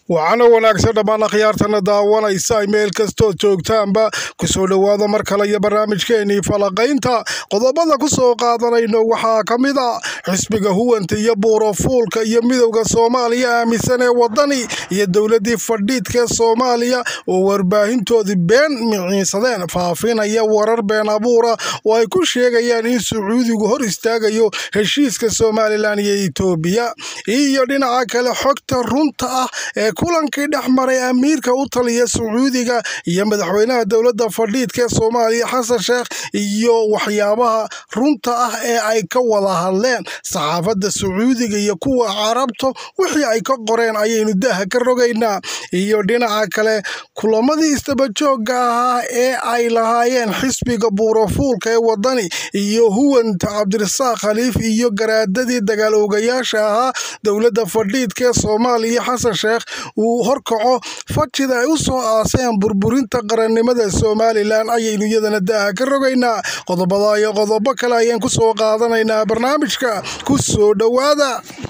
waxaana wanaagsan dhammaan akhyaartana daawanaysa meel kastood joogtaanba kusoo dhowaada mar kale iyo barnaamijkeenii falaqaynta qodobada ku soo qaadanayno waxaa ka mid a xisbiga huwanta iyo buurofuulka iyo midowda soomaaliya aaminsan ee wadani iyo dowladii fadhiidkaee soomaaliya oo warbaahintoodii been miciinsadeen faafinaya warar been abuura oo ay ku sheegayaan in sacuudigu hor istaagayo heshiiska somalilan iyo etoobiya iyo dhinaca kale xogta runta ah ee kulankii dhex maray amiirka u taliya sacuudiga iyo madaxweynaha dowladda fadhiidka ee soomaaliya xasan sheekh iyo waxyaabaha runta ah ee ay ka wada hadleen saxaafadda sacuudiga iyo kuwa carabta wixii ay ka qoreen ayaynu daaha ka rogaynaa iyo dhinaca kale kulamadii isdabajooga ahaa ee ay lahaayeen xisbiga buurofuulka ee wadani iyo huwanta cabdirasaaq khaliif iyo garaadadii dagaal oogayaasha ahaa dowladda fadhiidka ee soomaaliya xasan sheekh uu horkaco fajida ay u soo aaseen burburinta qarannimada somalilan ayaynu iyadana daaha ka rogaynaa qodobada iyo qodobo kale ayaan ku soo qaadanaynaa barnaamijka ku soo dhowaada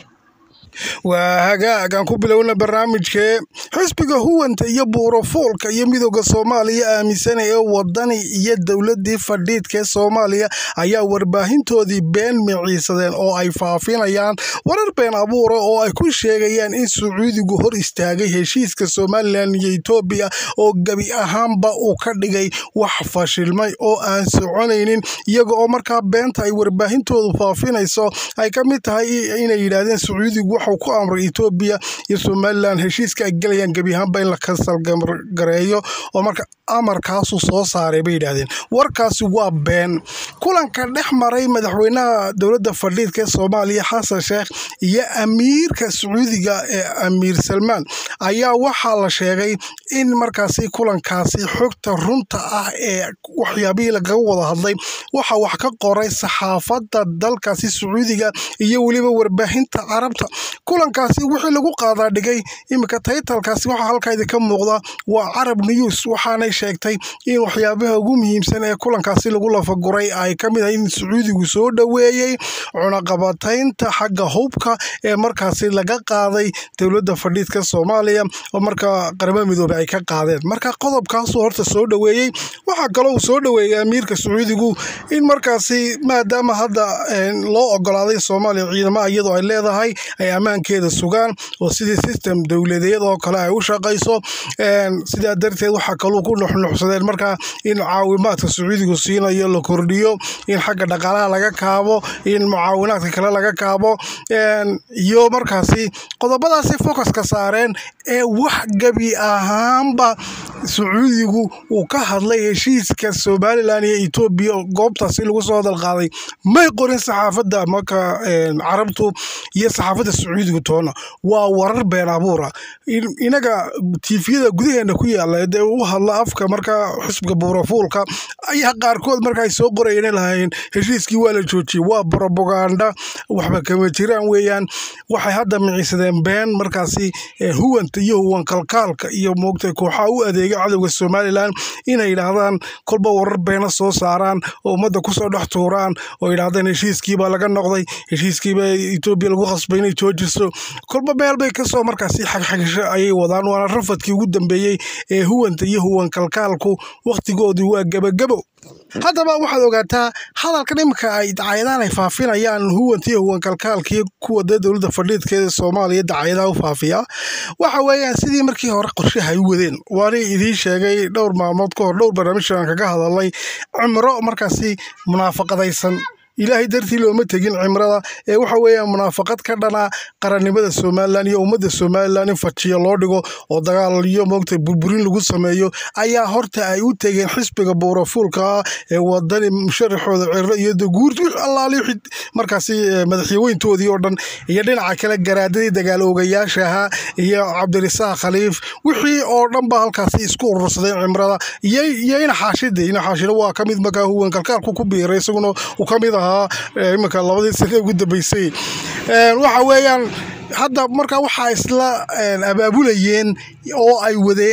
waa hagaag aan ku bilowna barnaamijkee xisbiga huwanta iyo buurofuulka iyo midowda soomaaliya aaminsan ee wadani iyo dowladii fadhiidka ee soomaaliya ayaa warbaahintoodii been miciisadeen oo ay faafinayaan warar been abuura oo ay ku sheegayaan in sacuudigu hor istaagay heshiiska somalilan iyo etoobiya oo gebi ahaanba uu ka dhigay wax fashilmay oo aan soconaynin iyaga oo markaa beenta ay warbaahintoodu faafinayso ay ka mid tahay inay yidhaahdeen sacuudigu waxuu ku amray etoobiya iyo somalilan heshiiska ay gelayaan gebi ahaanba in la kansalgareeyo oo marka amarkaasuu soo saaray bay yidhaahdeen warkaasi waa been kulanka dhex maray madaxweynaha dowladda fadhiidka ee soomaaliya xasan sheekh iyo amiirka sacuudiga ee amiir salmaan ayaa waxaa la sheegay in markaasi kulankaasi xogta runta ah ee waxyaabihii lagaga wada hadlay waxa wax ka qoray saxaafadda dalkaasi sacuudiga iyo weliba warbaahinta carabta kulankaasi wixii lagu qaadaa dhigay iminka taytalkaasi waxaa halkaadi ka muuqda waa carab news waxaanay sheegtay in waxyaabaha ugu muhiimsan ee kulankaasi lagu lafaguray ay ka mid ahay in sacuudigu soo dhoweeyey cunaqabataynta xagga hubka ee markaasi laga qaaday dowladda fadhiidka soomaaliya oo markaa qaramada midoobey ay ka qaadeen marka qodobkaasuu horta soo dhoweeyey waxaa kaloo uu soo dhoweeyey amiirka sacuudigu in markaasi maadaama hadda loo ogolaaday soomaaliya ciidamaha iyadoo ay leedahay ay ammaankeeda sugaan oo sidii system dowladeed oo kale ay u shaqayso sidaa darteed waxaa kaluu ku nuxnuxsadeen markaa in caawimaadka sacuudigu siinayo la kordhiyo in xagga dhaqaalaha laga kaabo in mucaawinaadka kale laga kaabo iyo markaasi qodobadaasi focuska saareen ee wax gebi ahaanba sacuudigu uu ka hadlay heshiiska somalilan iyo etoobiya goobtaasi lagu soo hadalqaaday may qorin saxaafadda marka carabtu iyo saxaafadda sacuudigu toona waa warar been abuura inaga tiifiyada gudaheena ku yaala dee u hadla afka markaa xisbiga buurofuulka ayaa qaarkood marka ay soo qorayeen lahaayeen heshiiskii waa la joojiyey waa brobaganda waxba kama jiraan weeyaan waxay hadda miciisadeen been markaasi huwanta iyo huwan kalkaalka iyo moogtay kooxaha u adeega cadowga somalilan inay yidhaahdaan kolba warar beena soo saaraan oo ummadda kusoo dhex tuuraan oo yidhaahdeen heshiiskiibaa laga noqday heshiiskiibaa etoobiya lagu qasbay inay joojiso kolba meel bay kasoo markaasi xagxagisho ayay wadaan waana rafadkii ugu dambeeyey ee huwanta iyo huwan kalkaalku wakhtigoodii waa gebagabo haddaba waxaad ogaataa hadalkan iminka ay dacaayadahan ay faafinayaan huwantiiyo huwan kalkaalkii kuwa dee dowladda fadhiidka ee soomaaliya dacaayadaha u faafiya waxa weeyaan sidii markii hore qorshaha ay u wadeen waana idiin sheegay dhowr maalmood ka hor dhowr barnaamijaan kaga hadalnay cimro markaasi munaafaqadaysan ilaahay dartii looma tegin cimrada ee waxa weeyaan munaafaqad ka dhana qarannimada somalilan iyo ummadda somalilan in fajiyo loo dhigo oo dagaal iyo moogtay burburin lagu sameeyo ayaa horta ay u tegeen xisbiga buurofuulka ah ee wadani musharaxooda ciro iyo daguurt wix allaali wixii markaasi madaxyaweyntoodii oo dhan iyo dhinaca kale garaadadii dagaal oogayaasha ahaa iyo cabdirisaaq khaliif wixii oo dhan ba halkaasi isku urursadeen cimrada iyo ina xaashide ina xaashida waa ka mid markaa huwan kalkaalku ku biiray isaguna uu ka mid ah iminka labadii sane ugu dambeysay waxa weeyaan hadda markaa waxaa isla abaabulayeen oo ay wadeen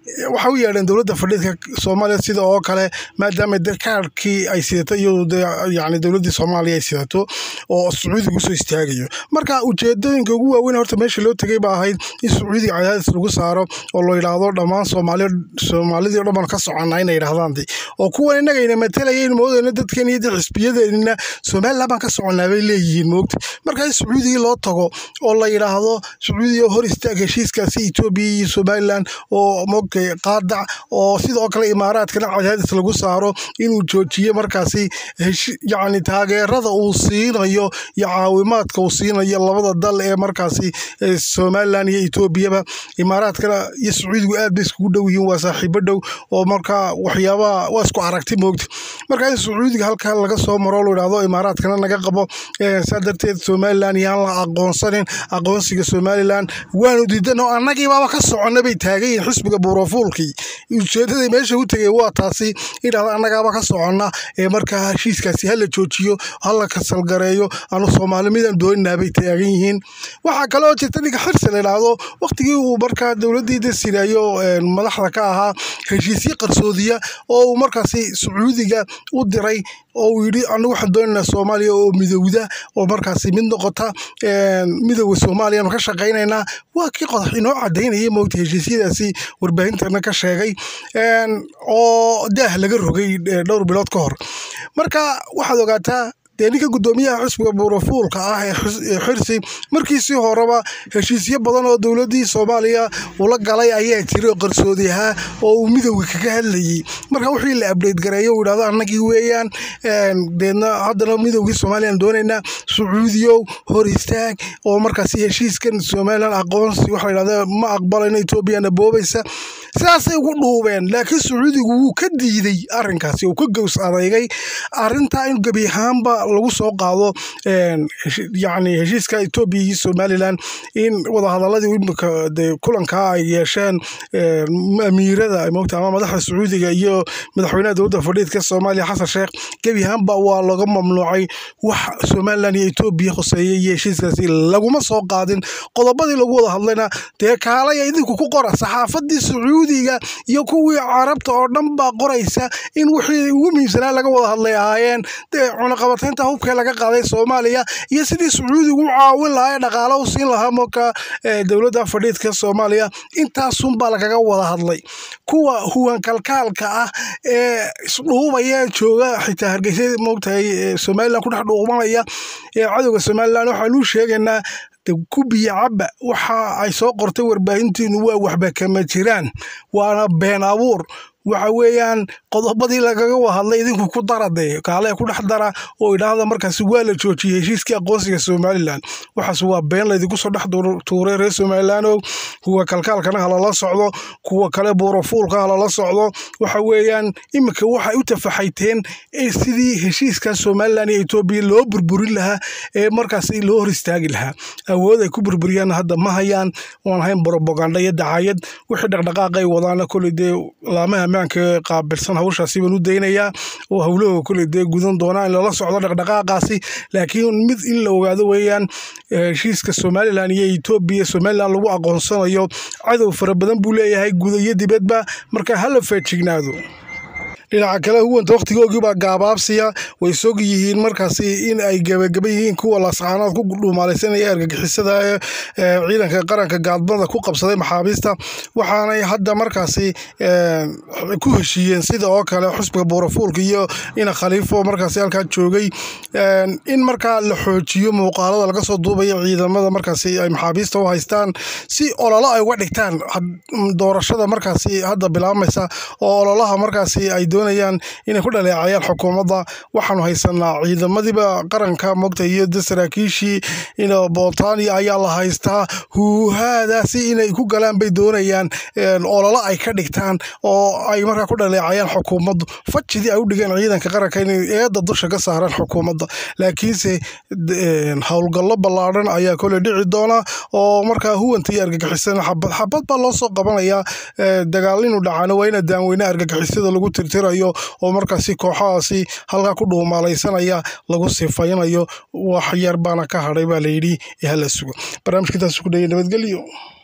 waxay u yeedheen dowladda fadhiidka soomaaliya sida oo kale maadaama de kaarkii ay sidato iyadoo de yani dowladdii soomaaliya ay sidato oo sacuudiga usoo istaagayo marka ujeedooyinka ugu waaweyn horta meesha loo tegay ba ahayd in sacuudiga cadaadis lagu saaro oo la yidhaahdo dhammaan soomaaliya soomaalidii o dhan baan ka soconnaa inay yidhahdaan de oo kuwan innagayna matalayaynu moodayna dadkan iyo de xisbiyadeennina somaliland baan ka soconnaa bay leeyihiin moogta marka in sacuudigii loo tago oo la yidhaahdo sacuudiga hor istaag heshiiskaasi etoobiya iyo somaliland oo moogtay qaadac oo sidoo kale imaaraadkana cadaadis lagu saaro inuu joojiyo markaasi yacni taageerada uu siinayo iyo caawimaadka uu siinayo labada dal ee markaasi somaliland iyo etoobiyaba imaaraadkana iyo sacuudigu aad bay iskugu dhow yihiin waa saaxiibo dhow oo markaa waxyaabaha waa isku aragti moogta marka in sacuudiga halkaa laga soo maro lo yidhahdo imaaraadkana naga qabo saa darteed somaliland yaan la aqoonsanin aqoonsiga somaliland waanu diidan oo annagii baaba ka soconna bay taagan yihiin xisbiga buurofuulkii ujeedaday meesha u tegay waa taasi idhahda annagaaba ka soconna ee markaa heshiiskaasi hala joojiyo hala kasalgareeyo anu soomaali midaan dooninaa bay taagan yihiin waxaa kale oo jirta ninka xirsi la idhaahdo waqtigii uu markaa dowladdii desirayo madaxda ka ahaa heshiisyo qarsoodiya oo uu markaasi sacuudiga u diray oo uu yidhi anagu waxaan doonaynaa soomaaliya oo midowda oo markaasi mid noqota midowda soomaaliyaanu ka shaqaynaynaa waa kii qodax inoo cadaynaya moogta heshiisyadaasi warbaahintana ka sheegay oo daah laga rogay dhowr bilood ka hor marka waxaad ogaataa dee ninka guddoomiyaha xisbiga buurafuulka ah ee xirsi markiisii horeba heshiisyo badan oo dowladdii soomaaliya ula galay ayaa jiray oo qarsoodi ahaa oo uu midowga kaga hadlayey marka wixii la abdeyt gareeyo uu yidhahdo annagii weeyaan deedna haddana midowgii soomaaliyaan doonaynaa sacuudiyow hor istaag oo markaasi heshiiskan somalilan aqoonsi waxa la yidhahda ma aqbalayno etoobiyana boobaysa sidaasay ugu dhuubeen laakiin sacuudigu wuu ka diiday arrinkaasi uu ka gows adeygay arrintaa in gebi ahaanba lagu soo qaado yacni heshiiska etoobiya iyo somalilan in wadahadaladii imika dee kulankaa ay yeesheen amiirada moogta ama madaxda sacuudiga iyo madaxweynaha dowladda fadhiidka soomaaliya xasan sheekh gebi ahaanba waa laga mamnuucay wax somalilan iyo etoobiya khoseeya iyo heshiiskaasi laguma soo qaadin qodobadii lagu wada hadlayna dee kaalaya idinku ku qora saxaafadii sacuudiga iyo kuwii carabta oo dhan baa qoraysa in wixii ugu muhiimsanaa laga wada hadlay ahaayeen dee cunaqabataynta hubkee laga qaaday soomaaliya iyo sidii sacuudigu u caawin lahaa ee dhaqaalo u siin lahaa marka dowladda fadhiidka soomaaliya intaasunbaa lagaga wada hadlay kuwa huwan kalkaalka ah ee isdhuubaya jooga xitaa hargeysa moogtahay somalilan ku dhex dhuumanaya ee cadowga somalilan waxaanuu sheegaynaa ku biyo cabba waxa ay soo qortay warbaahintiinu waa waxba kama jiraan waana been abuur waxa weeyaan qodobadii lagaga wahadlay idinku ku dara dee kaale ku dhex dara oo idhaahda markaasi waa la joojiyey heshiiskii aqoonsiga somalilan waxaas waa been laydinku soo dhex tuuray reer somalilaanow kuwa kalkaalkana halala socdo kuwa kale buurafuulka halala socdo waxa weeyaan iminka waxay u tafaxayteen sidii heshiiska somalilan iyo etoobiya loo burburin lahaa ee markaasi loo hor istaagi lahaa awood ay ku burburiyaan hadda ma hayaan waan ahayn brobaganda iyo dacayad wixii dhaqdhaqaaqay wadaana koley dee laamaha ammaanka qaabilsan hawshaasi baan u daynayaa oo howlahooga koley dee gudan doonaa in lala socdo dhaqdhaqaaqaasi laakiin mid in la ogaado weeyaan heshiiska somalilan iyo etoobiya somalilan lagu aqoonsanayo cadow fara badan buu leeyahay guda iyo dibadba marka hala feejignaado dhinaca kale huwanta wakhtigoogii baa gaabaabsiya way sog yihiin markaasi in ay gebagaba yihiin kuwa lascaanood ku dhumaalaysanaya argagixisada ee ciidanka qaranka gaadmada ku qabsaday maxaabiista waxaanay hadda markaasi ku heshiiyeen sida oo kale xusbiga buurafuulka iyo ina khaliifo markaasi halkaa joogay in markaa la xoojiyo muuqaalada laga soo duubaya ciidamada markaasi ay maxaabiista u haystaan si ololo ay uga dhigtaan doorashada markaasi hadda bilaabmaysa oo ololaha markaasi ay doonayaan inay ku dhaleecayaan xukuumadda waxaanu haysanaa ciidamadiiba qaranka mogta iyo de saraakiishii botaania ayaa la haystaa huuhaadaasi inay ku galaan bay doonayaan ololo ay ka dhigtaan oo ay markaa ku dhaleecayaan xukuumaddu fajidii ay u dhigeen ciidanka qaranka inay eedda dusha ka saaraan xukuumadda laakiinse howlgallo ballaadhan ayaa kole dhici doona oo markaa huwanta iyo argagixisana xabad xabad baa loo soo qabanayaa dagaal inuu dhacaano waa ina daanweyne argagixisada lagu tirtirayo oo markaasi kooxahaasi halkaa ku dhuumaalaysanaya lagu sifaynayo wax yar baana ka hadhay baa layidhi ee hala sugo barnaamijka intaas ku dhaya nabadgelyo